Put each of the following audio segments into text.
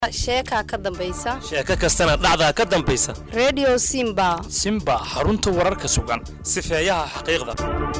sheekaa ka dambaysa sheeko kastana dhacdaa ka dambaysa redio simba simba xarunta wararka sugan sifeeyaha xaqiiqda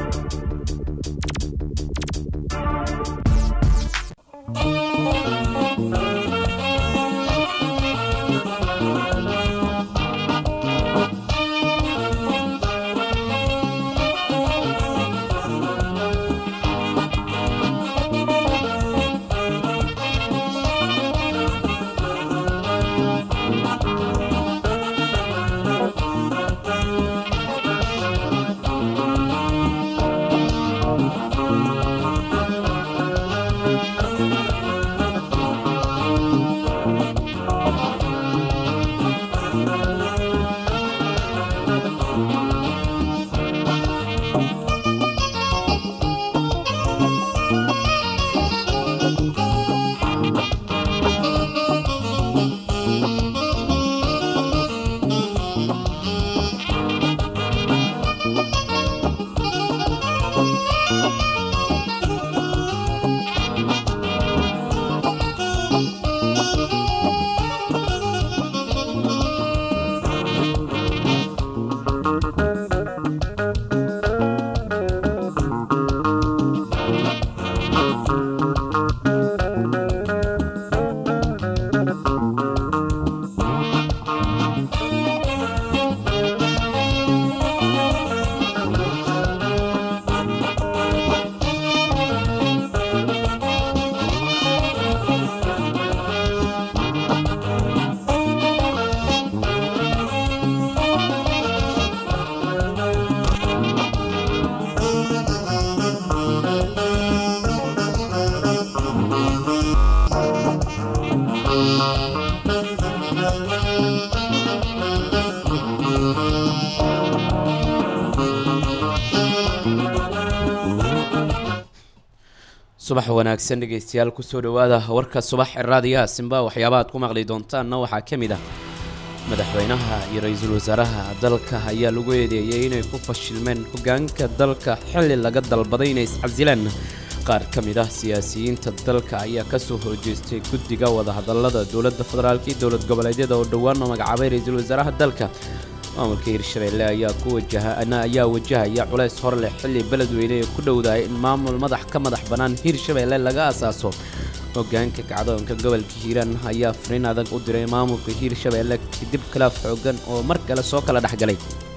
subax wanaagsan dhegeystayaal kusoo dhawaada warka subax ee raadiyaha simba waxyaabaha aad ku maqli doontaanna waxaa ka mid ah madaxweynaha iyo ra-iisul wasaaraha dalka ayaa lagu eedeeyey inay ku fashilmeen hogaanka dalka xilli laga dalbaday inay iscasilaan qaar ka mid ah siyaasiyiinta dalka ayaa kasoo horjeestay guddiga wadahadalada dowladda federaalk iyo dowlad goboleedyada oo dhowaan magacaabay ra-iisul wasaaraha dalka maamulka hirshabeelle ayaa ku wajaha ayaa wajahaya culays hor leh xilli beledweyne ee ku dhowdahay in maamul madax ka madax bannaan hirshabeelle laga asaaso hogaanka kacdoonka gobolka hiiraan ayaa fariin adag u diray maamulka hiirshabeelle kadib khilaaf xoogan oo mar kale soo kala dhexgalay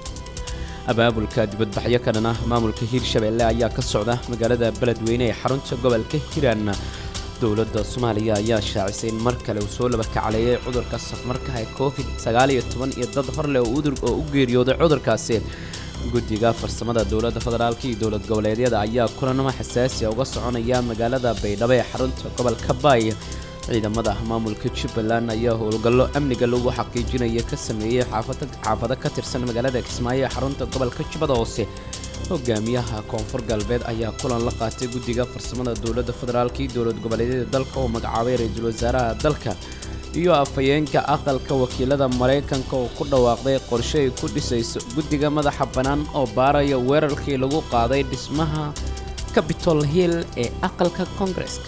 abaabulka dibadbaxyo ka dhan ah maamulka hiirshabeelle ayaa ka socda magaalada beledweyne ee xarunta gobolka hiiraan dowladda soomaaliya ayaa shaacisay in mar kale uu soo laba kacaleeyay cudurka safmarkaha ee covid sagaal iyo toban iyo dad horleh oo u geeriyooday cudurkaasi guddiga farsamada dowladda federaalk iyo dowlad goboleedyada ayaa kulanamo xasaasiya uga soconaya magaalada baydhabo ee xarunta gobolka baay ciidamada maamulka jubbaland ayaa howlgallo amniga lagu xaqiijinaya ka sameeyey xaafado ka tirsan magaalada kismaayo ee xarunta gobolka jubbada hoose hogaamiyaha koonfur galbeed ayaa kulan la qaatay guddiga farsamada dowladda federaalk iyo dowlad goboleedyada dalka oo magacaabay ra-iisul wasaaraha dalka iyo afhayeenka aqalka wakiilada maraykanka oo ku dhawaaqday qorshe ay ku dhisayso guddiga madaxa bannaan oo baaraya weerarkii lagu qaaday dhismaha capitol hill ee aqalka koongareska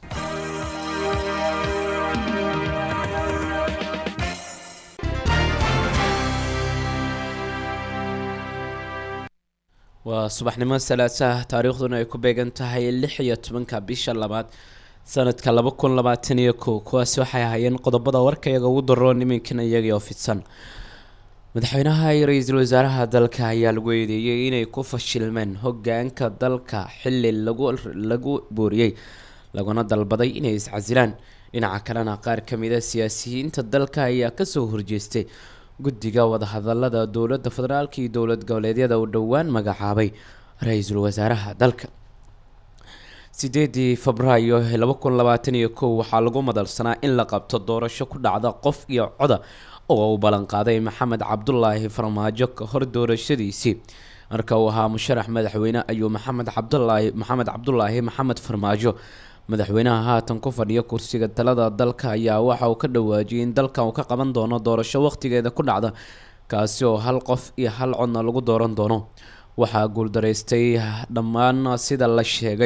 waa subaxnimo salaasaha taariikhduna ay ku beegan tahay lix iyo tobanka bisha labaad sanadka laba kun labaatan iyo kow kuwaasi waxay ahaayeen qodobada warkayaga ugu daroon iminkan iyagii oo fidsan madaxweynaha iyo ra-iisul wasaaraha dalka ayaa lagu eedeeyey inay ku fashilmeen hogaanka dalka xili lagu lagu booriyey laguna dalbaday inay iscasilaan dhinaca kalena qaar ka mid a siyaasiyiinta dalka ayaa kasoo horjeestay guddiga wadahadalada dowladda federaalk iyo dowlad goboleedyada uu dhowaan magacaabay ra-iisul wasaaraha dalka sideedii febraayo laba kun labaatan iyo kow waxaa lagu madalsanaa in la qabto doorasho ku dhacda qof iyo coda oo uu ballanqaaday maxamed cabdulaahi farmaajo ka hor doorashadiisii marka uu ahaa musharax madaxweyne ayuu maxamed cabdulaahi maxamed cabdulaahi maxamed farmaajo madaxweynaha haatan ku fadhiya kursiga talada dalka ayaa waxa uu ka dhawaajiyay in dalkan uu ka qaban doono doorasho waqtigeeda ku dhacda kaasi oo hal qof iyo hal codna lagu dooran doono waxaa guuldaraystay dhammaan sida la sheegay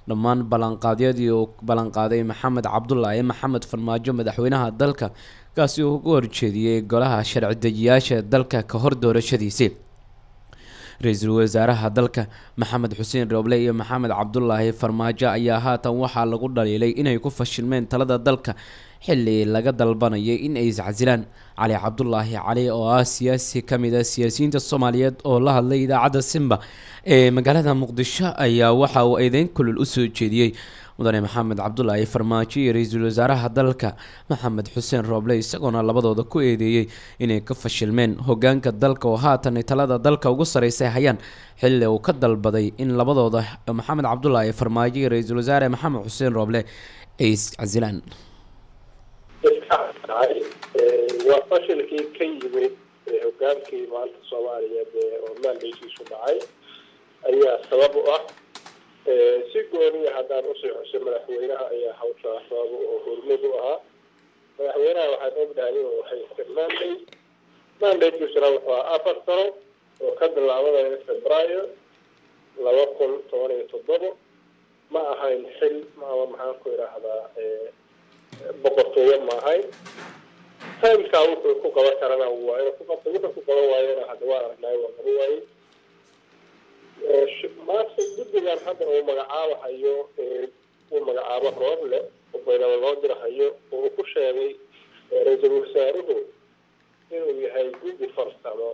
dhammaan ballanqaadyadii uu ballanqaaday maxamed cabdulaahi maxamed farmaajo madaxweynaha dalka kaasi uu ugu horjeediyey golaha sharci dejiyaasha dalka ka hor doorashadiisii ra-iisul wasaaraha dalka maxamed xuseen rooble iyo maxamed cabdulaahi farmaajo ayaa haatan waxaa lagu dhaliilay inay ku fashilmeen talada dalka xili laga dalbanayay in ay iscasilaan cali cabdulaahi cali oo ah siyaasi kamid a siyaasiyiinta soomaaliyeed oo la hadlay idaacadda simba ee magaalada muqdisho ayaa waxa uu eedeyn kulul usoo jeediyey mudane maxamed cabdulaahi farmaajo iyo ra-iisul wasaaraha dalka maxamed xuseen rooble isagoona labadooda ku eedeeyey inay ka fashilmeen hogaanka dalka oo haatan talada dalka ugu sareysa hayaan xili uu ka dalbaday in labadooda maxamed cabdulaahi farmaajo iyo ra-iisul wasaare maxamed xuseen rooble ay iscasilaan waa fashilkii ka yimid hogaankii maanta soomaaliyeed oo maandaysiisu dhacay ayaa sabab u ah si gooniya haddaan usii xuso madaxweynaha ayaa hawshaa sabab oo hormud u ahaa madaxweynaha waxaan ognahay inuu haysta mandate mandatekiisuna wuxuu ahaa afar sano oo ka bilaabanaya februaayo laba kun toban iyo toddobo ma ahayn xil ama maxaan ku idhaahdaa boqortooyo ma ahayn timkaa wuxuu ku qaban karana waa inuu ku qabto wuxuu ku qaban waayona hadda waa aragnay waa qaban waaye maanta guddigan hadda uu magacaabahayo uu magacaabo rooble oo baydhabo loo dirahayo oo uu ku sheegay ra-iisul wasaaruhu inuu yahay guddi farsamo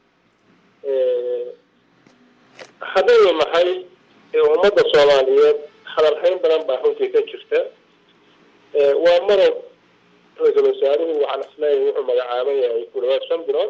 haddaynu nahay ummadda soomaaliyeed hadalhayn badan baa runtii ka jirta waa marow ra-iisul wasaaruhu waxaan isleeyahay wuxuu magacaaban yahay ku dhawaad shan bilood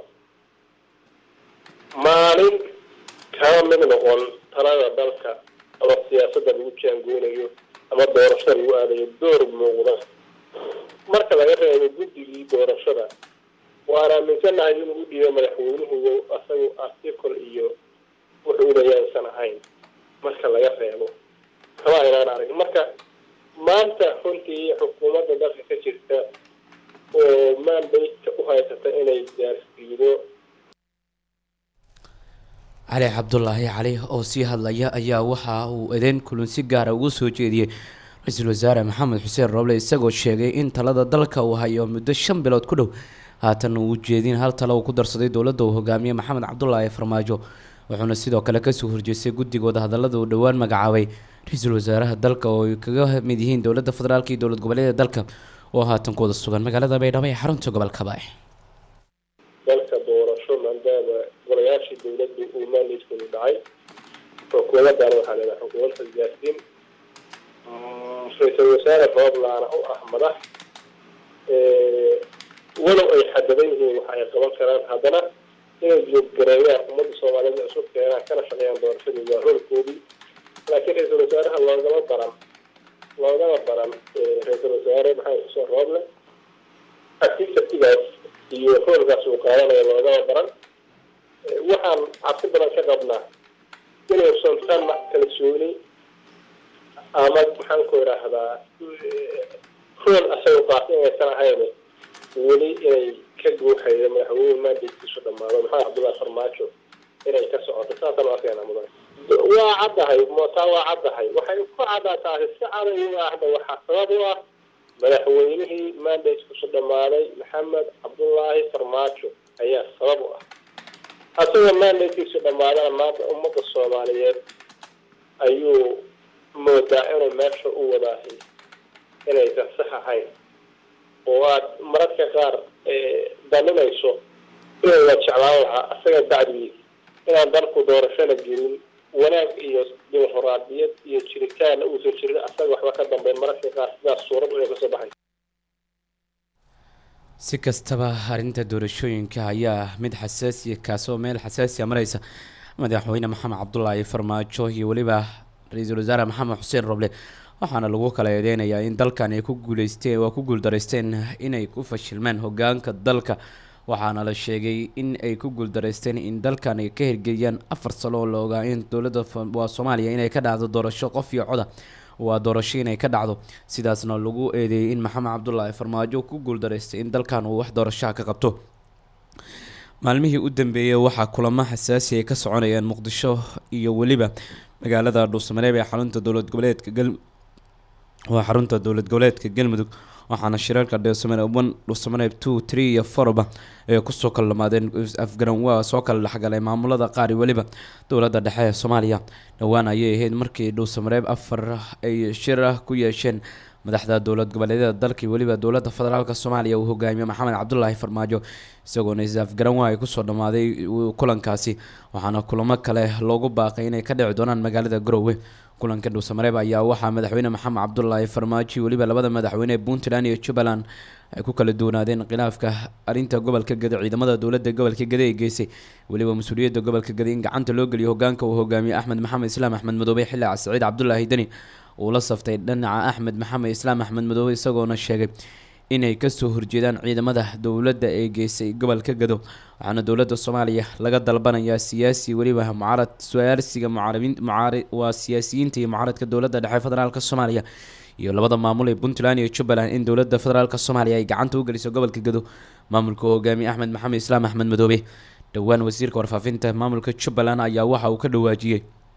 maalin kama mid noqon talada dalka ama siyaasadda lagu jaangoonayo ama doorashada lagu aadayo door muuqda marka laga reebo guddigii doorashada waan aaminsanahay inuu u dhiibo madaxweynuhu asagu article iyo wuxuu leeya aysan ahayn marka laga reebo kama aynaan arag marka maanta runtii xukuumadda dalka ka jirta oo mandate u haysata inay gaarsiido cali cabdulaahi cali oo sii hadlaya ayaa waxa uu edeyn kulun si gaara ugu soo jeediyey ra-iisul wasaare maxamed xuseen rooble isagoo sheegay in talada dalka uu hayo muddo shan bilood ku dhow haatan uu jeedin hal talo uu ku darsaday dowladda uu hogaamiyey maxamed cabdulaahi farmaajo wuxuuna sidoo kale kasoo horjeestay guddigooda hadallada uu dhowaan magacaabay ra-iisul wasaaraha dalka oo ay kaga mid yihiin dowladda federaalka iyo dowlad goboleeda dalka oo haatan kuwada sugan magaalada baydhabo ee xarunta gobolka baay dalka doorasho maadaama golayaashii dowladdu uu maandaydkoodu dhacay xukuumaddan waxaa leedahay xukuumad xilgaarsiin ra-iisul wasaare rooblaana u ah madax walow ay xadadan yihiin waxa ay qaban karaan haddana inay jooggareeyaan ummadda soomaaliyeed isu keenaan kana shaqeeyaan doorashadii waa roolkoodii laakiin ra-iisul wasaaraha loogama baran loogama baran ra-iisul wasaare maxamed xuseen rooble activitigaas iyo roolkaas uu qaadanayo loogama baran waxaan cabsi badan ka qabnaa inuusan tan kalsooni ama maxaan ku idhaahdaa rool asaga qaata inaysan ahayn weli inay ka guuxayo madaxweyne maandaykiisu dhamaado maxamed cabdullahi farmaajo inay ka socoto saasaan u arkaynaa mudan waa caddahay mootaa waa caddahay waxay ku caddaatahay si cadayu ahda waxaa sabab u ah madaxweynihii maandaykiisu dhammaaday maxamed cabdullaahi farmaajo ayaa sabab u ah asagoo maandaykiisu dhammaadana maanta ummadda soomaaliyeed ayuu moodaa inuu meesha u wadaahay inaysan sax ahayn oo aad mararka qaar daninayso inuu la jeclaan lahaa asaga bacdigiis inaan dalku doorashana gelin wanaag iyo dimuqraadiyad iyo jiritaanna uusan jirin asaga waxba ka dambeyn mararka qaar sidaas suurad inay kasoo baxay si kastaba arrinta doorashooyinka ayaa mid xasaasiya kaasoo meel xasaasiya mareysa madaxweyne maxamed cabdulaahi farmaajo iyo weliba ra-iisul wasaare maxamed xuseen roble waxaana lagu kala eedeynayaa in dalkan ay ku guuleysteen waa ku guuldaraysteen inay ku fashilmeen hogaanka dalka waxaana la sheegay in ay ku guuldaraysteen in dalkan ay ka hirgeliyaan afar sano oo la ogaa in dowladda waa soomaaliya inay ka dhacdo doorasho qof iyo coda waa doorasho inay ka dhacdo sidaasna lagu eedeeyey in maxamed cabdulaahi farmaajo ku guuldaraystay in dalkan uu wax doorashaha ka qabto maalmihii u dambeeyey waxaa kulamo xasaasi ay ka soconayaan muqdisho iyo weliba magaalada dhuusamareeb ee xarunta dowlad goboleedka gal waa xarunta dowlad goboleedka galmudug waxaana shirarka dhuusamareeb one dhuusamareeb two three iyo fourba ee kusoo kala dhamaadeen afgaran waa soo kala dhexgalay maamulada qaar iyo weliba dowladda dhexe ee soomaaliya dhowaan ayay ahayd markii dhuusamareeb afar ay shir ah ku yeesheen madaxda dowlad goboleedyada dalka iyo weliba dowladda federaalka soomaaliya uu hogaamiye maxamed cabdulaahi farmaajo isagoona is-afgaran waa ay kusoo dhammaaday kulankaasi waxaana kulamo kale loogu baaqay inay ka dhici doonaan magaalada garowe kulanka dhuusamareeb ayaa waxaa madaxweyne maxamed cabdulaahi farmaajo iyo weliba labada madaxweyne ee puntland iyo jubbaland ay ku kala duwanaadeen khilaafka arrinta gobolka gede ciidamada dowladda gobolka gede ee geysay weliba mas-uuliyadda gobolka gede in gacanta loo geliyo hogaanka uu hogaamiye axmed maxamed islaam axmed madoobe xilli saciid cabdulaahi deni uu la saftay dhinaca axmed maxamed islaam axmed madoobe isagoona sheegay inay kasoo horjeedaan ciidamada dowladda ee geysay gobolka gado waxaana dowladda soomaaliya laga dalbanayaa siyaasi weliba mucaarad su-aalsiga mucaarabiin mucaari waa siyaasiyiinta iyo mucaaradka dowladda dhexe federaalka soomaaliya iyo labada maamul ee puntland iyo jubbaland in dowladda federaalk soomaaliya ay gacanta u geliso gobolka gado maamulka hogaamiye axmed maxamed islaam axmed madoobe dhowaan wasiirka warfaafinta maamulka jubbaland ayaa waxa uu ka dhawaajiyey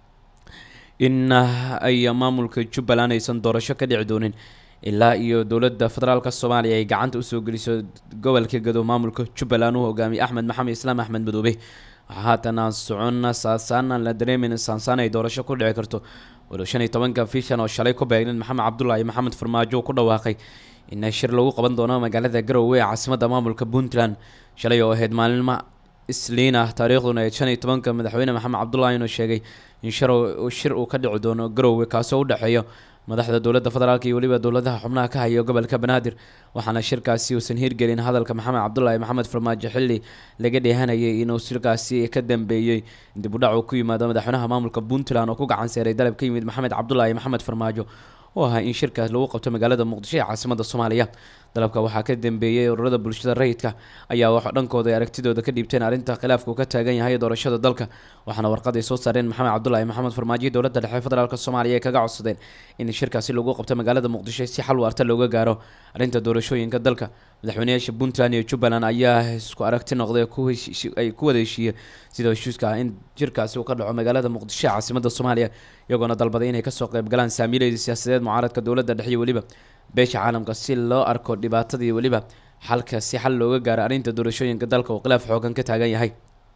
in ay maamulka jubbaland aysan doorasho ka dhici doonin ilaa iyo dowladda federaalka soomaaliya ay gacanta usoo geliso gobolka gado maamulka jubbaland uu hogaamiye axmed maxamed islaam axmed madoobe waxaa haatan aan socon saasaan aan la dareemin saansaan ay doorasho ku dhici karto walow shan iyo tobanka fishan oo shalay ku beegnin maxamed cabdulaahi maxamed farmaajo ku dhawaaqay in shir lagu qaban doono magaalada garowe ee caasimadda maamulka puntland shalay oo ahayd maalima isliin ah taariikhduna ee shan iyo tobanka madaxweyne maxamed cabdulaahi inuu sheegay in shir shir uu ka dhici doono garowe kaasoo u dhexeeyo madaxda dowladda federaalk iyo weliba dowladaha xubnaha ka haya gobolka banaadir waxaana shirkaasi uusan hirgelin hadalka maxamed cabdulaahi maxamed farmaajo xilli laga dheehanayay inuu shirkaasi ka dambeeyey dib u dhac uu ku yimaado madaxweynaha maamulka puntland oo ku gacan seeray dalab ka yimid maxamed cabdulaahi maxamed farmaajo oo ahaa in shirkaas lagu qabto magaalada muqdisho ee caasimada soomaaliya dalabka waxaa ka dambeeyey ururada bulshada rayidka ayaa wax dhankooda ay aragtidooda ka dhiibteen arrinta khilaafka uu ka taagan yahay doorashada dalka waxaana warqad ay soo saareen maxamed cabdulaahi maxamed farmaajo dowladda dhexe federaalk soomaaliya ay kaga codsadeen in shirkaasi lagu qabto magaalada muqdisho si xal waarta looga gaaro arrinta doorashooyinka dalka madaxweyneyaasha puntland iyo jubbaland ayaa isku aragti noqday ay ku wada heshiiyeen sida heshiiska ah in jirkaasi uu ka dhaco magaalada muqdisho ee caasimada soomaaliya iyagoona dalbaday inay kasoo qayb galaan saamiileyda siyaasadeed mucaaradka dowladda dhexe iyo weliba beesha caalamka si loo arko dhibaatada iyo weliba xalka si xal looga gaaro arrinta doorashooyinka dalka uu khilaaf xoogan ka taagan yahay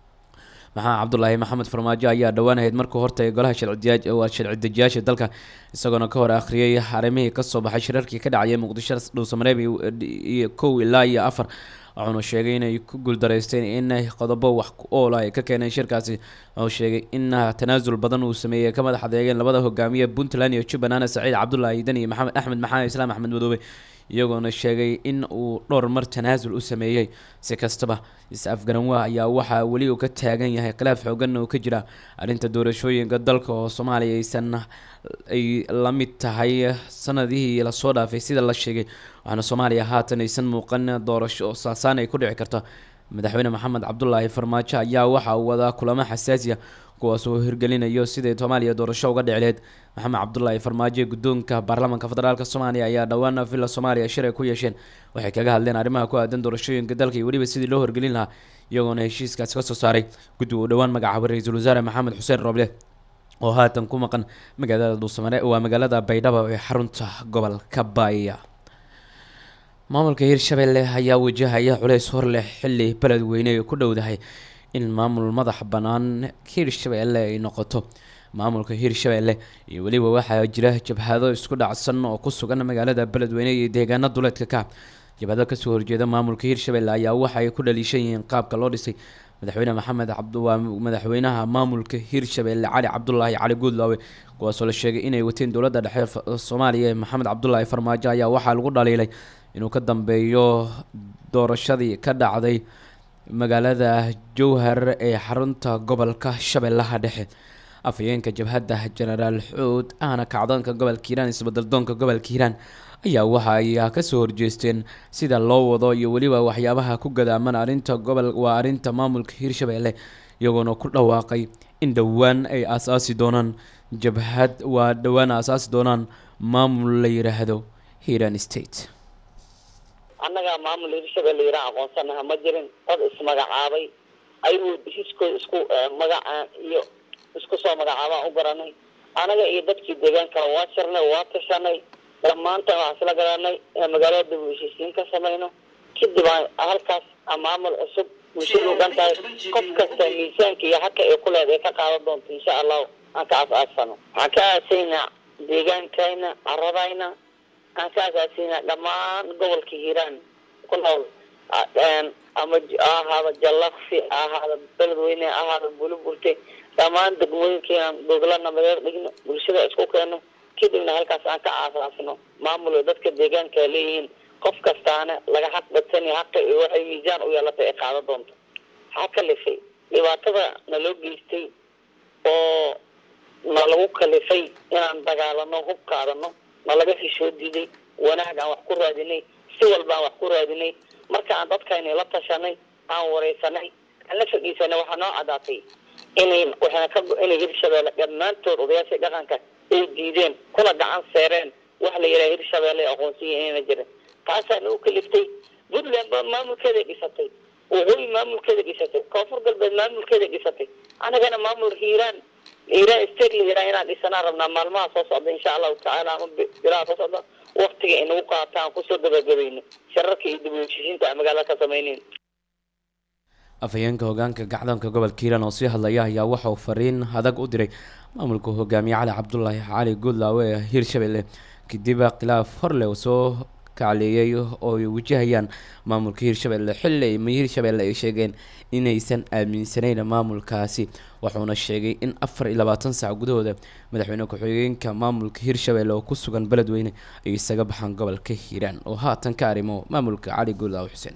maxamed cabdulaahi maxamed farmaajo ayaa dhowaan ahayd markuu hortagay golaha sharciwaa sharci dejiyaasha dalka isagoona ka hor akhriyay arrimihii kasoo baxay shirarkii ka dhacayay muqdisho dhuusamareeb iyo kow ilaa iyo afar wuxuuna sheegay inay ku guuldareysteen in qodobo wax ku oola ay ka keeneen shirkaasi wuxuu sheegay in tanaasul badan uu sameeyey ka madax adeegeen labada hogaamiye puntland iyo jubbaland saciid cabdulaahi dan iyo maxamed axmed maxamed islaam axmed madoobe iyagoona sheegay in uu dhowr mar tanaasul u sameeyey si kastaba is-afgaranwaa ayaa waxaa weli uu ka taagan yahay khilaaf xooganna uu ka jira arrinta doorashooyinka dalka oo soomaaliya aysan ay la mid tahay sanadihii lasoo dhaafay sida la sheegay waxaana soomaaliya haatan aysan muuqan doorasho oo saasaan ay ku dhici karto madaxweyne maxamed cabdulaahi farmaajo ayaa waxa uu wadaa kulamo xasaasiya kuwaas oo hirgelinayo siday soomaaliya doorasho uga dhici laheyd maxamed cabdulaahi farmaajo guddoonka baarlamaanka federaalk soomaaliya ayaa dhowaan villa soomaaliya shir ay ku yeesheen waxay kaga hadleen arrimaha ku aadan doorashooyinka dalka iyo weliba sidii loo horgelin lahaa iyagoona heshiiskaasi ka soo saaray guddi uu dhowaan magacaabay ra-iisul wasaare maxamed xuseen roble oo haatan ku maqan magaalada dhuusamare waa magaalada baydhabo ee xarunta gobolka baaya maamulka hirshabelle ayaa wajahaya culeys hor leh xilli beledweyne ay ku dhowdahay in maamul madax bannaan hirshabelle ay noqoto maamulka hirshabelle iyo weliba waxaa jira jabhado isku dhacsan oo ku sugan magaalada beledweyne iyo deegaano duleedka ka jabhado kasoo horjeeda maamulka hirshabelle ayaa waxa ay ku dhaliishan yihiin qaabka loo dhisay madaxweyne maxamed cabd waa madaxweynaha maamulka hirshabelle cali cabdulaahi cali guudlaawe kuwaasoo la sheegay inay wateen dowladda dhexe soomaaliya ee maxamed cabdulaahi farmaajo ayaa waxaa lagu dhaliilay inuu ka dambeeyo doorashadii ka dhacday magaalada jowhar ee xarunta gobolka shabeellaha dhexe afhayeenka jabhadda jenaraal xuud ahna kacdoonka gobolka hiiraan isbadaldoonka gobolka hiiraan ayaa waxa ay kasoo horjeesteen sida loo wado iyo weliba waxyaabaha ku gadaaman arrinta gobol waa arrinta maamulka hiirshabelle iyagoona ku dhawaaqay in dhowaan ay aasaasi doonaan jabhad waa dhowaan aasaasi doonaan maamul la yiraahdo hiiraan state annagaa maamul hirshabelle yiraan aqoonsanaha ma jirin dad ismagacaabay ayuu heshiiskooda isku magacaan iyo isku soo magacaabaan u garanay anaga iyo dadkii deegaanka waa shirnay waa tashanay dhammaantan waxaan isla garanay inaan magaalada dib u heshiisiin ka samayno kadib aan halkaas maamul cusub bulshadu dhan tahay qof kasta miisaanka iyo haka ay ku leedahay ka qaadan doonto insha allahu aan ka aas-aasano waxaan ka aasaynaa deegaankayna caradayna aan ka aasaasayna dhammaan gobolka hiiraan ku nool ama ha ahaada jallaqsi ha ahaada beledweyne ha ahaada buluburte dhammaan degmooyinkiinaan gogla nabadeed dhigno bulshada isku keeno kadibna halkaas aan ka aasaasno maamul dadka deegaanka leeyihiin qof kastaana laga xaq badsani haqa iyo waxay miisaan u yeelatay ay qaadan doonto waxaa kalifay dhibaatada naloo geystay oo nalagu kalifay inaan dagaalano hub qaadano nalaga hishoo diiday wanaag aan wax ku raadinay si walba aan wax ku raadinay marka aan dadkayni la tashanay aan wareysanay aan la fadhiisanay waxaa noo cadaatay inay waxaana ka inay hirshabeelle dhammaantood odayaashii dhaqanka ay diideen kuna gacan seereen waxa la yidhaha hirshabeelle aqoonsiya inayna jirin taasaana u kaliftay puntland baa maamulkeeda dhisatay waqooyi maamulkeeda dhisatay koonfur galbeed maamulkeeda dhisatay anagana maamul hiiraan hiiraan state la yidhaha inaan dhisanaan rabnaa maalmaha soo socda insha allahu tacaala ama bilaha soo socda waktiga inagu qaata aan kusoo gabagabayno shararka iyo dib u heshiisiinta aan magaalada ka samaynayn afhayeenka hogaanka gacdoonka gobolka hiiraan oo sii hadlaya ayaa waxa uu fariin adag u diray maamulka hogaamiye cali cabdulaahi cali guudlaawe ee hiirshabelle kadib khilaaf horle uu soo kacleeyay oo ay wajahayaan maamulka hiirshabelle xilli ay hiirshabelle ay sheegeen inaysan aaminsanayn maamulkaasi wuxuuna sheegay in afar iyo labaatan saac gudahooda madaxweyne ku-xigeenka maamulka hiirshabelle oo ku sugan beledweyne ay isaga baxaan gobolka hiiraan oo haatan ka arrimo maamulka cali guudlaawe xuseen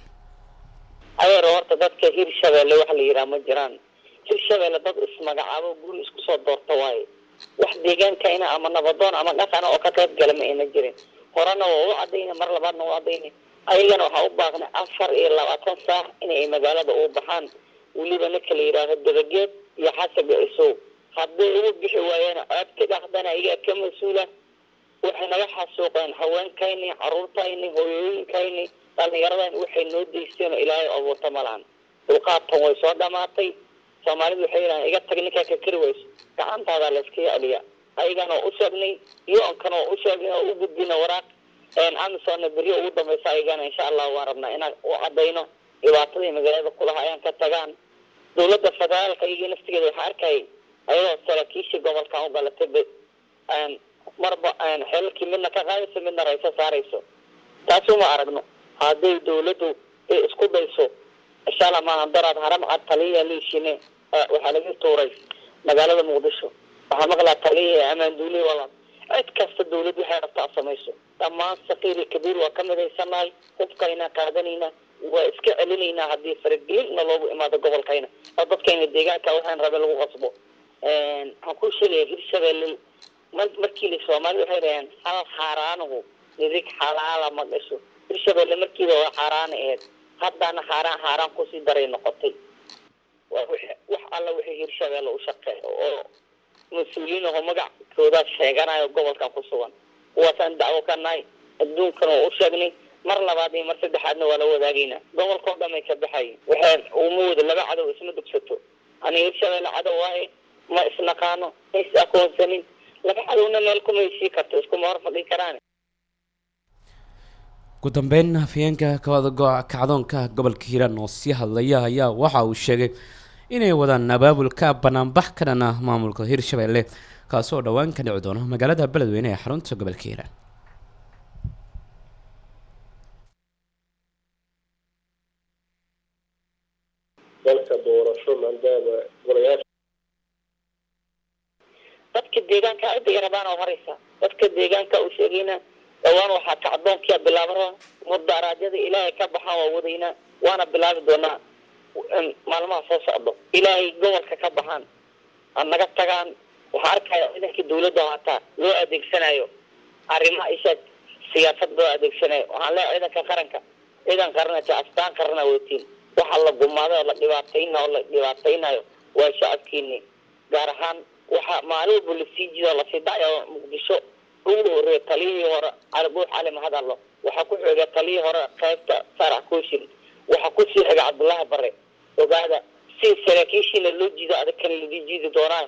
adeer horta dadka hiirshabelle waxa la yidhaha ma jiraan hiirshabelle dad ismagacaabo guri isku soo doorta waaye wax deegaankayna ama nabadoon ama dhaqana oo ka qayb gala ma ayna jirin horena waa u cadayna mar labaadna waa cadayna ayagana waxaa u baaqnay afar iyo labaatan saac inay magaalada u baxaan weliba ninka la yidhaaho dabageed iyo xasaga isow hadday ugu bixi waayaan aabti dhaqdana iyaga ka mas-uula waxay naga xasuuqeen haweenkayni caruurtayni hooyooyinkayni dhallinyaradan waxay noo deysteen oo ilaahay abuurta ma lahan dulqaadtan way soo dhamaatay soomaalidu waxay yidhahaan iga tag ninkaa ka kari wayso gacantaada layskaga celiya ayagana oo u sheegnay yo-ankana oo u sheegnay oo u gudbina waraaq amisona beryo ugu dambaysa ayagana insha allah waan rabnaa inaan u cadayno dhibaatadii magaalada kulaha ayaan ka tagaan dowladda federaalka iyagii naftigeeda waxaa arkayay ayadoo saraakiishii gobolkan u galatay marba xelalkii midna ka qaadayso midna rayso saarayso taas uma aragno hadday dawladdu ay isku dayso inshaalla maaha daraad haram cad taliya liishine waxaa laga tuuray magaalada muqdisho waxaa maqlaa taliya amaan duuli wala cid kasta dawlad waxay rabtaa samayso dhammaan saqiiri kabiir waa ka midaysanahay hubkayna qaadanayna waa iska celinaynaa haddii faragelinna loogu imaado gobolkayna oo dadkayna deegaanka waxaan rabe lagu qasbo waxaan ku sheegaya hirshabelle markii la soomaalida waxay dhaheen hal xaaraanuhu nidig xalaala ma gasho hirshabelle markiiba waa xaaraana aheyd haddana xaaraan xaaraan kusii daray noqotay waa wax alla wixii hirshabelle u shaqeeyo oo mas-uuliyiin aho magacoodaa sheeganayo gobolkan ku sugan kuwaasaan dacwo ka nahay adduunkan oo u sheegnay mar labaad iyo mar saddexaadna waa la wadaagaynaa gobolkao dhan ay ka baxayin waxay uma wada laba cadow isma dugsato aniga hirshabelle cadow waaye ma isnaqaano ma is aqoonsanin laba cadowna meel kuma heshii karto iskuma hor fadhin karaan ugu dambeyn afhayeenka kawada go- kacdoonka gobolka hiiraan oo sii hadlaya ayaa waxa uu sheegay inay wadaan abaabulka banaanbax ka dhan ah maamulka hirshabelle kaasoo dhowaan ka dhici doono magaalada beledweyne ee xarunta gobolka hiiraan dalka doorasho maadaama golayaasha dadka deegaanka cidda ay rabaan oo horeysa dadka deegaanka uu sheegayna dhawaan waxaa kacdoonkia bilaabara mudaaraadyada ilaahay ka baxaan waa wadaynaa waana bilaabi doonaa maalmaha soo socdo ilaahay gobolka ka baxaan ha naga tagaan waxaa arkaya ciidankii dawladda hataa loo adeegsanayo arrimaha ishaad siyaasad loo adeegsanayo waxaan leeyahay ciidanka qaranka ciidan qaranata astaan qarana watiin waxa la gumaaday oo la dhibaatayna oo la dhibaataynayo waa shacabkiini gaar ahaan waxaa maalin walba lasii jido lasii dhacayo muqdisho ugu horeeya taliyihii hore cali buux cali mahadallo waxaa ku xiga taliyihii hore qaybta sarax kooshin waxaa kusii xiga cabdullaahi bare ogaada si saraakiishiina loo jiido adag kan ladii jiidi doonaan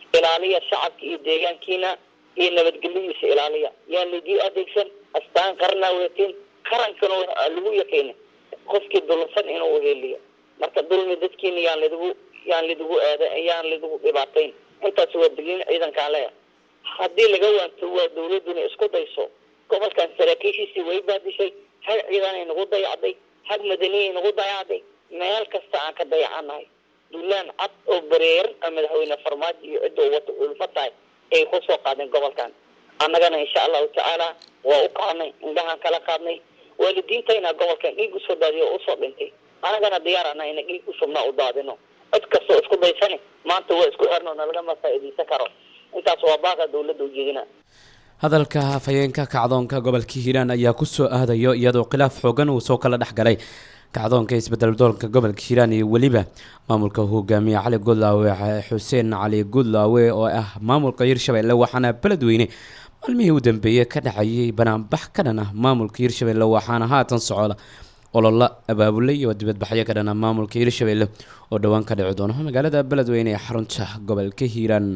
ilaaliya shacabka iyo deegaankiina iyo nabadgelyadiisa ilaaliya yaan laidii adeegsan astaan qarnaa weetiin qarankana waa lagu yaqiina qofkii dulsan inuu heliyo marka dulmi dadkiina yaan lidigu yaan lidigu aada yaan lidigu dhibaatayn intaas waa digniin ciidankaan leeya haddii laga waanto waa dawladuna isku dayso gobolkan saraakiishiisii way baadishay hal ciidanay nagu dayacday hal madaniyay nagu dayacday meel kasta aan ka dayacanahay duulaan cad oo bareeran a madaxweyne farmaajo iyo cidda u wata ulfa tahay ay ku soo qaadeen gobolkan annagana insha allahu tacaala waa u qaadnay indhahaan kala qaadnay waalidiintayna gobolkan dhiig usoo daadiyo oo usoo dhintay annagana diyaarana ina dhiig usubnaa u daadino cid kastoo isku daysani maanta waa isku xirno nalagama faa'iidaysan karo intaas waa baaqa dawladda ujeedina hadalka afhayeenka kacdoonka gobolka hiiraan ayaa kusoo aadayo iyadoo khilaaf xoogan uu soo kala dhex galay kacdoonka isbedel doolka gobolka hiiraan iyo weliba maamulka hogaamiye cali gudlaawe xuseen cali gudlaawe oo ah maamulka hirshabelle waxaana beledweyne maalmihii u dambeeyey ka dhacayay banaanbax ka dhan ah maamulka hirshabelle waxaana haatan socda olola abaabule iyo dibadbaxyo ka dhan ah maamulka hirshabelle oo dhowaan ka dhici doono magaalada beledweyne ee xarunta gobolka hiiraan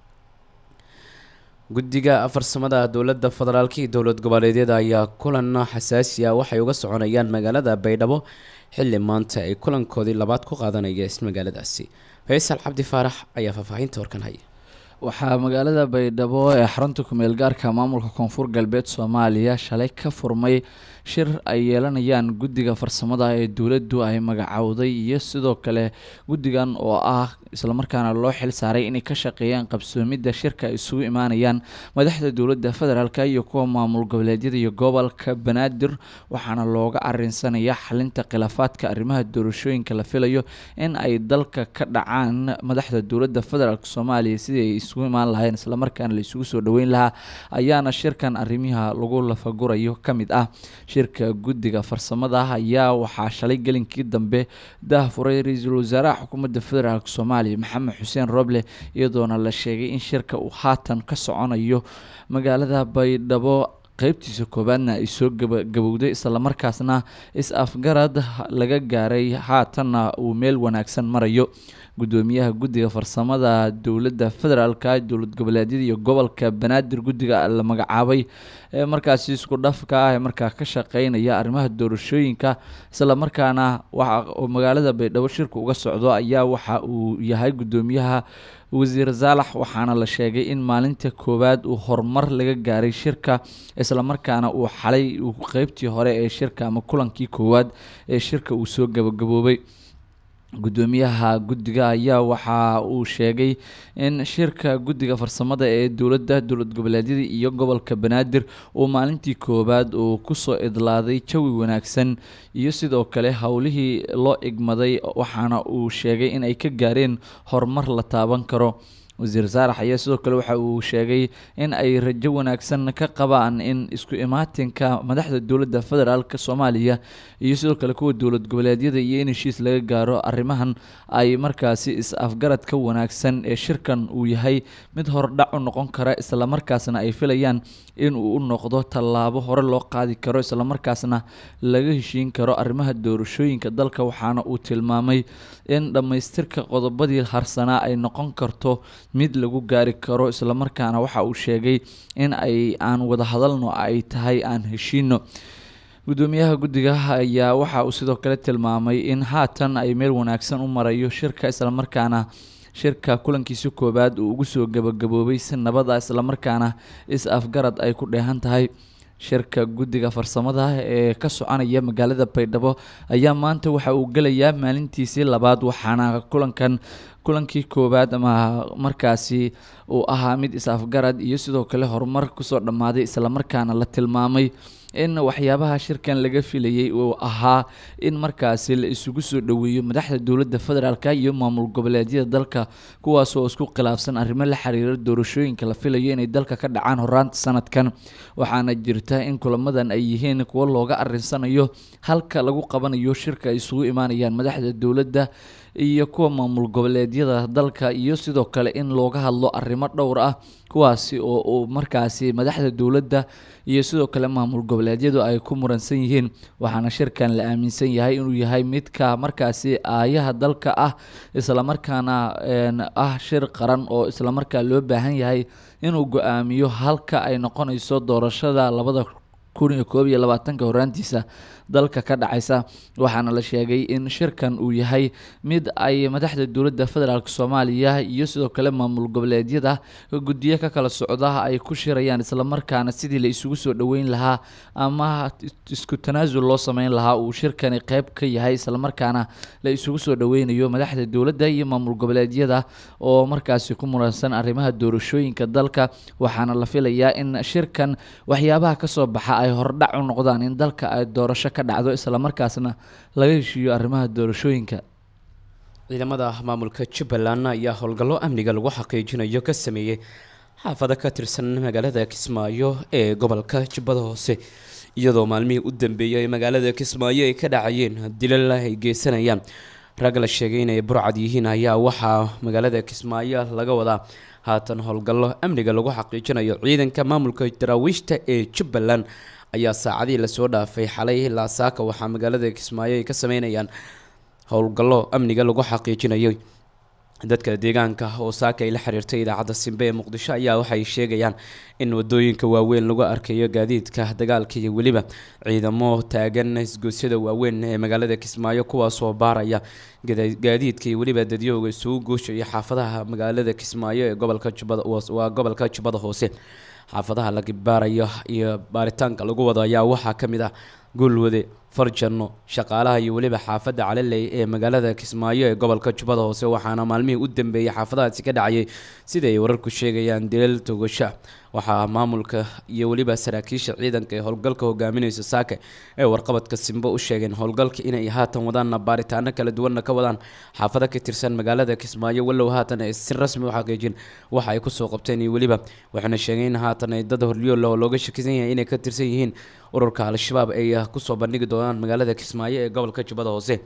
guddiga farsamada dowladda federaalka iyo dowlad goboleedyada ayaa kulan xasaasi ah waxay uga soconayaan magaalada baydhabo xilli maanta ay kulankoodii labaad ku qaadanaya magaaladaasi faysal cabdi faarax ayaa faahfaahinta warkan haya waxaa magaalada baydhabo ee xarunta kumeel gaarka maamulka koonfur galbeed soomaaliya shalay ka furmay shir ay yeelanayaan guddiga farsamada ee dowladdu ay magacowday iyo sidoo kale guddigan oo ah islamarkaana loo xil saaray inay ka shaqeeyaan qabsoomidda shirka ay isugu imaanayaan madaxda dowladda federaalk iyo kuwa maamul goboleedyada iyo gobolka banaadir waxaana looga arinsanaya xalinta khilaafaadka arrimaha doorashooyinka la filayo in ay dalka ka dhacaan madaxda dowladda federaalk soomaaliya sidii ay isugu imaan lahayn islamarkaana la isugu soo dhaweyn lahaa ayaana shirkan arrimaha lagu lafagurayo ka mid ah shirka guddiga farsamada ayaa waxaa shalay gelinkii dambe daahfuray ra-iisul wasaaraha xukuumadda federaalk soomaaliya maxamed xuseen roble iyadoona la sheegay in shirka uu haatan ka soconayo magaalada baydhabo qeybtiisa koowaadna ay soo gabagabowday islamarkaasna is-afgarad laga gaaray haatanna uu meel wanaagsan marayo gudoomiyaha guddiga farsamada dowladda federaalka dowlad goboleedyada iyo gobolka banaadir guddiga la magacaabay ee markaasi isku dhafka ah ee markaa ka shaqeynaya arrimaha doorashooyinka islamarkaana waxa magaalada baydhabo shirka uga socdo ayaa waxa uu yahay gudoomiyaha wasiir saalax waxaana la sheegay in maalinta koowaad uu horumar laga gaaray shirka islamarkaana uu xalay qeybtii hore ee shirka ama kulankii koowaad ee shirka uu soo gabagaboobay gudoomiyaha guddiga ayaa waxa uu sheegay in shirka guddiga farsamada ee dowladda dowlad goboleedyada iyo gobolka banaadir uu maalintii koowaad uu kusoo idlaaday jawi wanaagsan iyo sidoo kale howlihii loo igmaday waxaana uu sheegay in ay ka gaareen horumar la taaban karo wasiir saarax ayaa sidoo kale waxa uu sheegay in ay rajo wanaagsan ka qabaan in isku imaatinka madaxda dowladda federaalk soomaaliya iyo sidoo kale kuwa dowlad goboleedyada iyo in heshiis laga gaaro arrimahan ay markaasi is-afgarad ka wanaagsan ee shirkan uu yahay mid hordhac u noqon kara islamarkaasna ay filayaan in uu u noqdo tallaabo hore loo qaadi karo islamarkaasna laga heshiin karo arrimaha doorashooyinka dalka waxaana uu tilmaamay in dhammaystirka qodobadii harsanaa ay noqon karto mid lagu gaari karo islamarkaana waxa uu sheegay in ay aan wada hadalno ay tahay aan heshiino gudoomiyaha guddiga ayaa waxa uu sidoo kale tilmaamay in haatan ay meel wanaagsan u marayo shirka islamarkaana shirka kulankiisa koowaad uu ugu soo gabagaboobay si nabada islamarkaana is-afgarad ay ku dheehan tahay shirka guddiga farsamada ee ka soconaya magaalada baydhabo ayaa maanta waxa uu gelayaa maalintiisii labaad waxaana kulankan kulankii koowaad ama markaasi uu ahaa mid is-afgarad iyo sidoo kale horumar kusoo dhammaaday islamarkaana la tilmaamay in waxyaabaha shirkan laga filayay uu ahaa in markaasi la isugu soo dhoweeyo madaxda dowladda federaalk iyo maamul goboleedyada dalka kuwaas oo isku khilaafsan arrimo la xiriira doorashooyinka la filayo inay dalka ka dhacaan horaanta sanadkan waxaana jirta in kulamadan ay yihiin kuwo looga arinsanayo halka lagu qabanayo shirka ay isugu imaanayaan madaxda dowladda iyo kuwa maamul goboleedyada dalka iyo sidoo kale in looga hadlo arrimo dhowr ah kuwaasi oo uu markaasi madaxda dowladda iyo sidoo kale maamul goboleed goboleedyadu ay ku muransan yihiin waxaana shirkan la aaminsan yahay inuu yahay midka markaasi aayaha dalka ah islamarkaana ah shir qaran oo islamarkaa loo baahan yahay inuu go-aamiyo halka ay noqonayso doorashada labada kun iyo koob iyo labaatanka horaantiisa dalka ka dhacaysa waxaana la sheegay in shirkan uu yahay mid ay madaxda dowladda federaalk soomaaliya iyo sidoo kale maamul goboleedyada guddiyo ka kala socda ay ku shirayaan islamarkaana sidii la isugu soo dhoweyn lahaa ama isku tanaasul loo sameyn lahaa uu shirkani qeyb ka yahay islamarkaana la isugu soo dhoweynayo madaxda dowladda iyo maamul goboleedyada oo markaasi ku muransan arrimaha doorashooyinka dalka waxaana la filayaa in shirkan waxyaabaha kasoo baxa ay hordhac u noqdaan in dalka ay doorasho ka dhacdo islamarkaasna laga heshiiyo arrimaha doorashooyinka ciidamada maamulka jubbaland ayaa howlgallo amniga lagu xaqiijinayo ka sameeyey xaafado ka tirsan magaalada kismaayo ee gobolka jubbada hoose iyadoo maalmihii u dambeeyay magaalada kismaayo ay ka dhacayeen dilal ay geysanayaan rag la sheegay inay burcad yihiin ayaa waxaa magaalada kismaayo laga wadaa haatan howlgallo amniga lagu xaqiijinayo ciidanka maamulka daraawiishta ee jubbaland ayaa saacadihii lasoo dhaafay xalay ilaa saaka waxaa magaalada kismaayo ay ka sameynayaan howlgallo amniga lagu xaqiijinayo dadka deegaanka oo saaka ay la xiriirtay idaacadda simbe ee muqdisho ayaa waxay sheegayaan in wadooyinka waaweyn lagu arkayo gaadiidka dagaalka iyo weliba ciidamo taagan isgoosyada waaweyn ee magaalada kismaayo kuwaasoo baaraya gaadiidka iyo weliba dadyooga isugu guushaya xaafadaha magaalada kismaayo ee gobolka jubbada waa gobolka jubbada hoose xaafadaha laga baarayo iyo baaritaanka lagu wado ayaa waxaa ka mid ah goolwade farjanno shaqaalaha iyo weliba xaafadda caliley ee magaalada kismaayo ee gobolka jubbada hoose waxaana maalmihii u dambeeyay xaafadahaasi ka dhacayay sida ay wararku sheegayaan dilal togasha waxaa maamulka iyo weliba saraakiisha ciidanka ee howlgalka hogaaminaysa saake ee warqabadka simbo u sheegeen howlgalka inay haatan wadaanna baaritaano kala duwanna ka wadaan xaafado ka tirsan magaalada kismaayo walow haatan ay si rasmi u xaqiijin waxa ay kusoo qabteen iyo weliba waxayna sheegeen in haatan ay dad horliyo leh oo looga shakisan yahay inay ka tirsan yihiin ururka al-shabaab ay kusoo bandhigi doonaan magaalada kismaayo ee gobolka jubbada hoose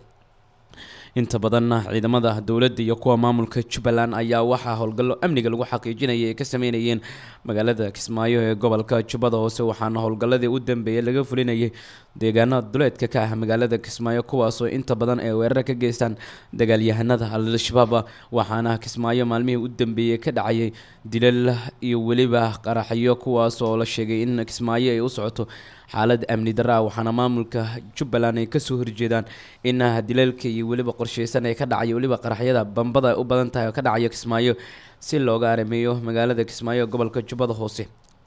inta badanna ciidamada dowladda iyo kuwa maamulka jubbaland ayaa waxaa howlgallo amniga lagu xaqiijinaya ay ka sameynayeen magaalada kismaayo ee gobolka jubbada hoose waxaana howlgalladii u dambeeyay laga fulinayay deegaano duleedka ka ah magaalada kismaayo kuwaasoo inta badan ay weerar ka geystaan dagaalyahanada al-shabaab waxaana kismaayo maalmihii u dambeeyey ka dhacayay dilal iyo weliba qaraxyo kuwaasoo la sheegay in kismaayo ay u socoto xaalad amni daraa waxaana maamulka jubbaland ay kasoo horjeedaan in dilalka iyo weliba qorsheysan ee ka dhacaya weliba qaraxyada bambada u badan tahay oo ka dhacaya kismaayo si looga arameeyo magaalada kismaayo gobolka jubbada hoose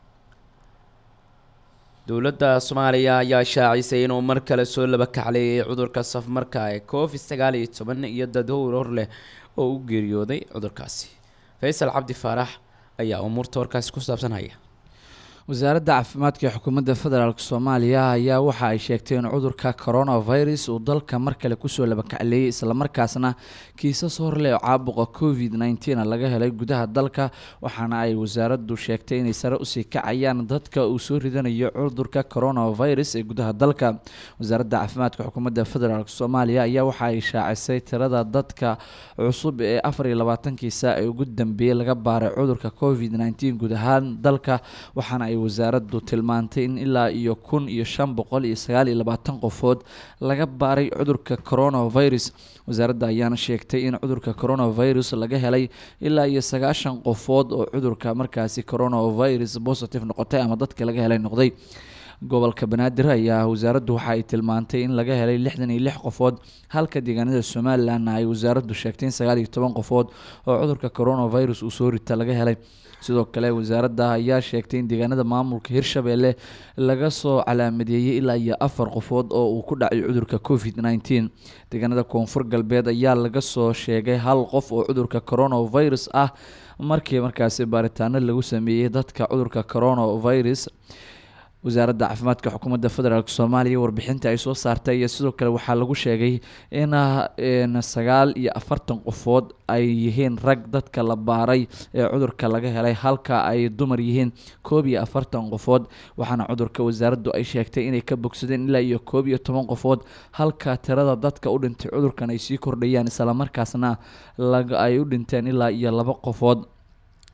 dowladda soomaaliya ayaa shaacisay inuu mar kale soo laba kacleeyay cudurka safmarka ee covid sagaal iyo toban iyo dadhowr hor leh oo u geeriyooday cudurkaasi faysal cabdi faarax ayaa umuurta warkaasi ku saabsanhaya wasaaradda caafimaadka ee xukuumadda federaalk soomaaliya ayaa waxa ay sheegtay in cudurka coronavirus uu dalka mar kale kusoo labakacleeyay islamarkaasna kiisas horleh oo caabuqa covid nneteen laga helay gudaha dalka waxaana ay wasaaraddu sheegtay inay sare usii kacayaan dadka uu soo ridanayo cudurka coronavirus ee gudaha dalka wasaaradda caafimaadka xukuumadda federaalk soomaaliya ayaa waxa ay shaacisay tirada dadka cusub ee afar iyo labaatankii saac ee ugu dambeeyey laga baaray cudurka covid nneteen guud ahaan dalka waxaana ay wasaaraddu tilmaantay in ilaa iyo kun iyo shan boqol iyo sagaal iyo labaatan qofood laga baaray cudurka coronavirus wasaaradda ayaana sheegtay in cudurka coronavirus laga helay ilaa iyo sagaashan qofood oo cudurka markaasi coronavirus positive noqotay ama dadka laga helay noqday gobolka banaadir ayaa wasaaraddu waxa ay tilmaantay in laga helay lixdan iyo lix qofood halka deegaanada somalilanna ay wasaaraddu sheegtay in sagaal iyo toban qofood oo cudurka coronavirus uu soo rita laga helay sidoo kale wasaaradda ayaa sheegtay in deegaanada maamulka hirshabelle laga soo calaamadeeyey ilaa iyo afar qofood oo uu ku dhacay cudurka covid nneteen deegaanada koonfur galbeed ayaa laga soo sheegay hal qof oo cudurka coronavirus ah markii markaasi baaritaano lagu sameeyey dadka cudurka coronavirus wasaaradda caafimaadka xukuumadda federaalk soomaaliya warbixinta ay soo saartay iyo sidoo kale waxaa lagu sheegay in sagaal iyo afartan qofood ay yihiin rag dadka la baaray ee cudurka laga helay halka ay dumar yihiin koob iyo afartan qofood waxaana cudurka wasaaraddu ay sheegtay inay ka bogsadeen ilaa iyo koob iyo toban qofood halka tirada dadka u dhintay cudurkan ay sii kordhayaan islamarkaasna ay u dhinteen ilaa iyo laba qofood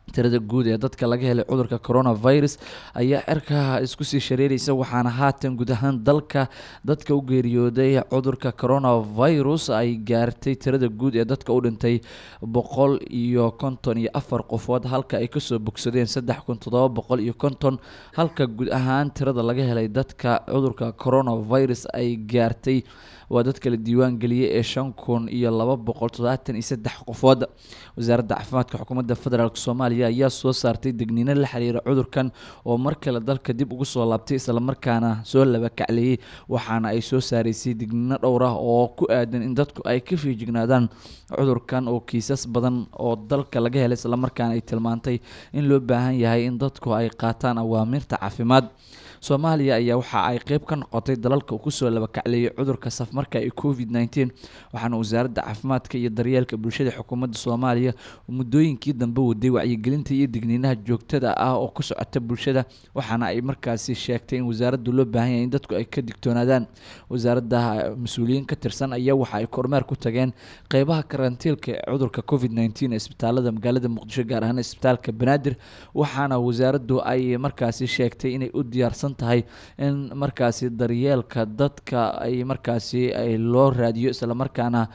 tirada guud ee dadka laga helay cudurka coronavirus ayaa cirka isku sii shareeraysa waxaana haatan guud ahaan dalka dadka u geeriyooday cudurka coronavirus ay gaartay tirada guud ee dadka u dhintay boqol iyo konton iyo afar qofood halka ay kasoo bogsadeen saddex kun toddoba boqol iyo konton halka guud ahaan tirada laga helay dadka cudurka coronavirus ay gaartay waa dadka la diiwaan geliyey ee shan kun iyo laba boqol toddobaatan iyo saddex qofood wasaaradda caafimaadka xukuumadda federaalk soomaaliya ayaa soo saartay degniino la xiriira cudurkan oo mar kale dalka dib ugu soo laabtay islamarkaana soo laba kacleeyey waxaana ay soo saaraysay degniino dhowr ah oo ku aadan in dadku ay ka fiijignaadaan cudurkan oo kiisas badan oo dalka laga helay islamarkaana ay tilmaantay in loo baahan yahay in dadku ay qaataan awaamirta caafimaad soomaaliya ayaa waxa ay qeyb ka noqotay dalalka uu kusoo labakacleeyay cudurka safmarka ee covid nneteen waxaana wasaaradda caafimaadka iyo daryeelka bulshada xukuumadda soomaaliya muddooyinkii dambe waday wacyigelinta iyo digniinaha joogtada ah oo ku socota bulshada waxaana ay markaasi sheegtay in wasaaraddu loo baahan yahay in dadku ay ka digtoonaadaan wasaaradda mas-uuliyiin ka tirsan ayaa waxa ay kormeer ku tageen qeybaha karantiilka ee cudurka covid nneteen ee isbitaalada magaalada muqdisho gaar ahaan isbitaalka banaadir waxaana wasaaraddu ay markaasi sheegtay inay u diyaarsan tahay in markaasi daryeelka dadka ay markaasi ay loo raadiyo islamarkaana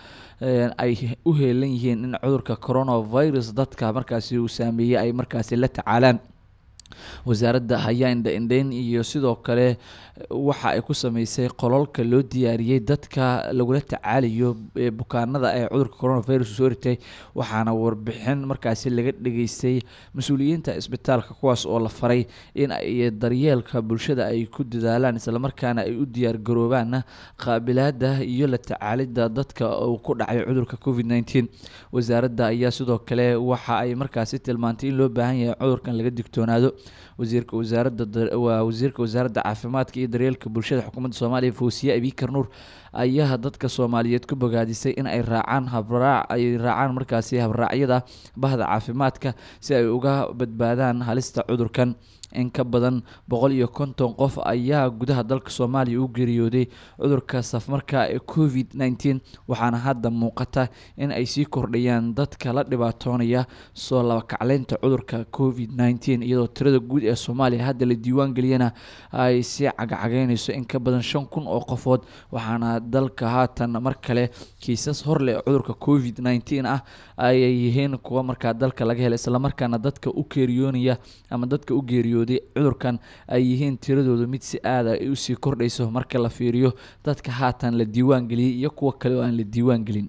ay u heelan yihiin in cudurka coronavirus dadka markaasi uu saameeyey ay markaasi la tacaalaan wasaaradda ayaa indha-indheyn iyo sidoo kale waxa ay ku sameysay qololka loo diyaariyey dadka lagula tacaalayo ee bukaanada ee cudurka coronavirus soo ritay waxaana warbixin markaasi laga dhageystay mas-uuliyiinta isbitaalka kuwaas oo la faray in ay daryeelka bulshada ay ku dadaalaan islamarkaana ay u diyaargaroobaan qaabilaada iyo la tacaalidda dadka uu ku dhacay cudurka covid nneteen wasaaradda ayaa sidoo kale waxa ay markaasi tilmaantay in loo baahan yahay cudurkan laga digtoonaado wasiirka wasaaradda waa wasiirka wasaaradda caafimaadka iyo daryeelka bulshada xukuumadda soomaaliya fawsiye abikar nuur ayaa dadka soomaaliyeed ku bogaadisay in ay raacaan habraac ay raacaan markaasi habraacyada bahda caafimaadka si ay uga badbaadaan halista cudurkan in ka badan boqol iyo konton qof ayaa gudaha dalka soomaaliya u geeriyooday cudurka safmarka ee covid nneteen waxaana hadda muuqata in ay sii kordhayaan dadka la dhibaatoonaya soo labakacleynta cudurka covid nneteen iyadoo tirada guud ee soomaaliya hadda la diiwaan geliyana ay sii cagacagaynayso in ka badan shan kun oo qofood waxaana dalka haatan mar kale kiisas horleh cudurka covid nneteen ah ayay yihiin kuwa markaa dalka laga helay islamarkaana dadka u geeriyoonaya ama dadka u geeriyo cudurkan ay yihiin tiradoodu mid si aada ay usii kordhayso marka la fiiriyo dadka haatan la diiwaan geliyey iyo kuwa kale oo aan la diiwaan gelin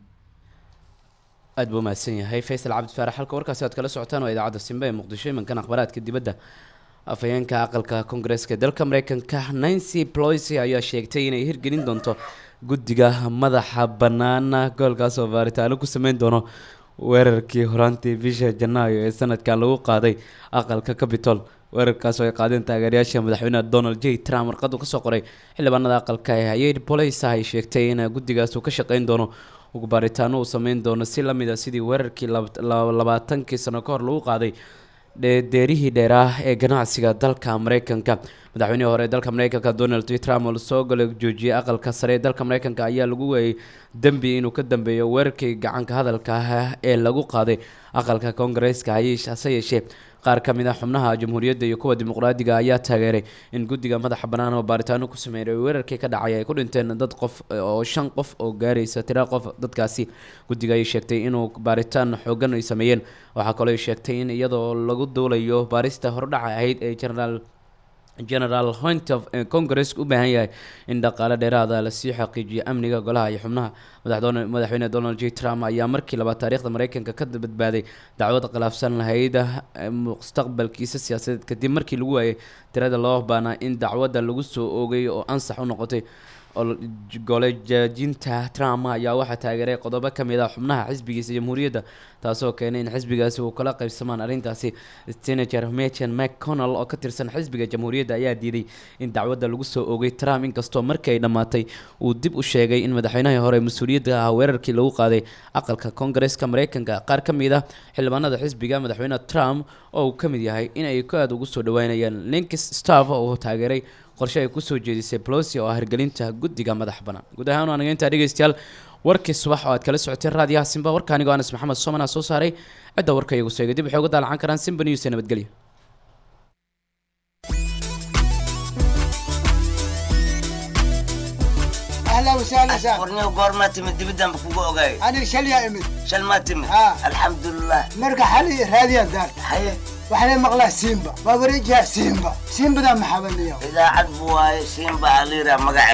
aad buu mahadsan yahay faysal cabdi faarax halka warkaasi aad kala socotaan waa idaacadda simbe ee muqdisho imankan akhbaraadka dibadda afhayeenka aqalka koongareeska ee dalka mareykanka nancy ployce ayaa sheegtay inay hirgelin doonto guddiga madaxa banaana goolkaas oo baaritaano ku sameyn doono weerarkii horaantii bisha janaayo ee sanadkan lagu qaaday aqalka capitol weerarkaas oo ay qaadeen taageerayaasha madaxweyneha donald j trump warqadu kasoo qoray xildhibaanada aqalka ee hayad police ay sheegtay in guddigaas uu ka shaqeyn doono ugu baaritaano uu sameyn doono si lamid a sidii weerarkii labaatankii sano ka hor lagu qaaday deerihii dheeraah ee ganacsiga dalka mareykanka madaxweynihii hore ee dalka mareykanka donald j trump oo lasoo gala joojiyay aqalka sare ee dalka mareykanka ayaa lagu weeyay dembi inuu ka dambeeyo weerarkii gacanka hadalka ah ee lagu qaaday aqalka koongareeska hase yeeshee qaar ka mid ah xubnaha jamhuuriyadda iyo kuwa dimuqraadiga ayaa taageeray in guddiga madaxa bannaan oo baaritaano ku sameeyay weerarkii ka dhacay ay ku dhinteen dad qof oo shan qof oo gaaraysa tira qof dadkaasi guddiga ay sheegtay inuu baaritaan xoogan ay sameeyeen waxaa kaloo ay sheegtay in iyadoo lagu duulayo baarista hordhaca ahayd ee generaal general hoint of congaresska u baahan yahay in dhaqaale dheeraada lasii xaqiijiyo amniga golaha iyo xubnaha madaxweyne donald j trump ayaa markii labaad taariikhda mareykanka ka badbaaday dacwad khilaafsan lahayd mustaqbalkiisa siyaasadeed kadib markii lagu waayay tirada loo baanaa in dacwadda lagu soo oogay oo ansax u noqotay golejaajinta trump ayaa waxaa taageeray qodobo ka mid ah xubnaha xisbigiisa jamhuuriyadda taasoo keenay in xisbigaasi uu kala qaybsamaan arrintaasi senator mechen mcconnell oo ka tirsan xisbiga jamhuuriyadda ayaa diiday in dacwadda lagu soo oogay trump inkastoo markii ay dhammaatay uu dib u sheegay in madaxweynahii hore mas-uuliyadda ah weerarkii lagu qaaday aqalka koongareeska mareykanka qaar ka mid ah xildhibaanada xisbiga madaxweyne trump oo uu ka mid yahay in ay ka aada ugu soo dhaweynayaan linkis staff oo taageeray qorshe ay kusoo jeedisay plosi oo ah hirgelinta guddiga madax bannaan guud ahaan waa naga intaa dhegeystayaal warkii subax oo aad kala socotay raadiyaha simba warka anigoo anas maxamed soomana soo saaray cidda warka iyagu sheegay dib waxay uga daalacan karaan simba news ee nabadgelyo اهلا وسهلا سهلا warniyo goormaa timid dibiddanba kugu ogaay انا شليا امد shal maa timid ها. alxamdulilah مرقى حالي راديا دار haye وحنا مقلا سيمبا ما بريجها سيمبا سيمبا ذا محاولني idaacad bu waaye siinba aliira magaca